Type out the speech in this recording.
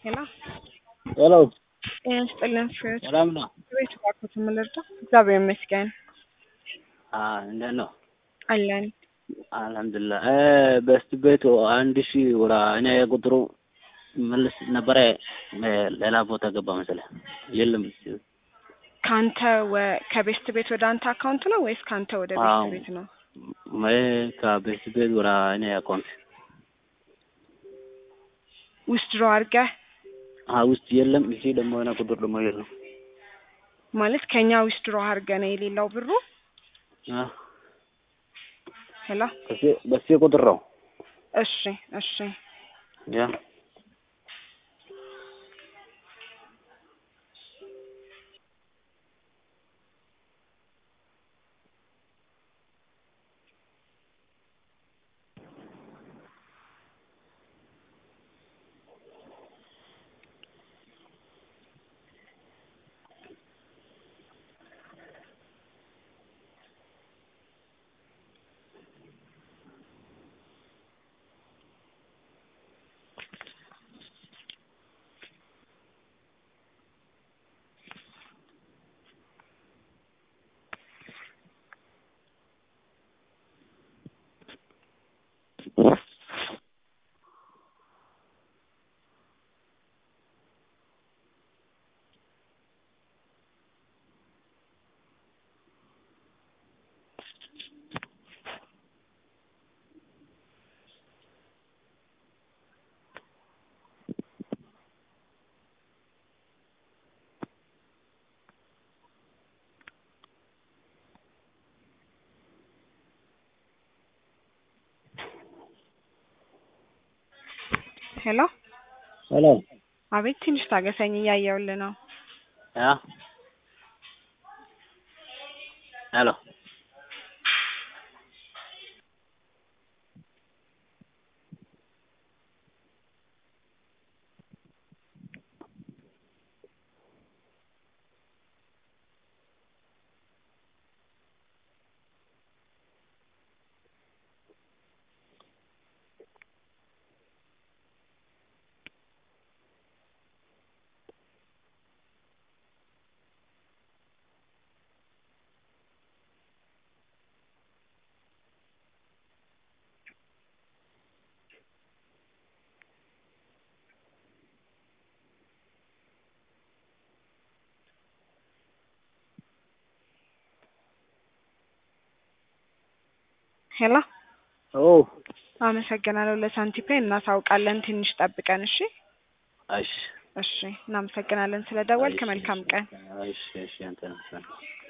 ሄሎ ሄሎ ጤና ይስጥልን ፍሬዎት ሰላም ነው? ቤት እባክዎት የምንረዳ እግዚአብሔር ይመስገን እንዴት ነው? አለን አልሐምዱሊላህ እ በስት ቤቱ አንድ ሺህ ወራ እኔ ቁጥሩ መልስ ነበረ እ ሌላ ቦታ ገባ መሰለህ የለም ከአንተ ወ- ከቤስት ቤት ወደ አንተ አካውንት ነው ወይስ ከአንተ ወደ አዎ። ቤስት ቤት ነው? እ ከቤስት ቤት ወራ እኔ አካውንት ዊዝድሮ አድርገህ አ ውስጥ የለም እዚህ ደግሞ የሆነ ቁጥር ደግሞ የለም ማለት ከኛ ዊዝድሮ አድርገህ ነው የሌለው ብሩ? አ ሄሎ በሴ በሴ ቁጥር ነው እሺ እሺ ያ ሄሎ ሄሎ አቤት ትንሽ ታገሰኝ እያየሁልህ ነው ያ ሄሎ ሄሎ ኦ አመሰግናለሁ ለሳንቲፔ እናሳውቃለን ትንሽ ጠብቀን እሺ እሺ እሺ እናመሰግናለን ስለደወልክ እሺ፣ መልካም ቀን እሺ እሺ አንተ ነው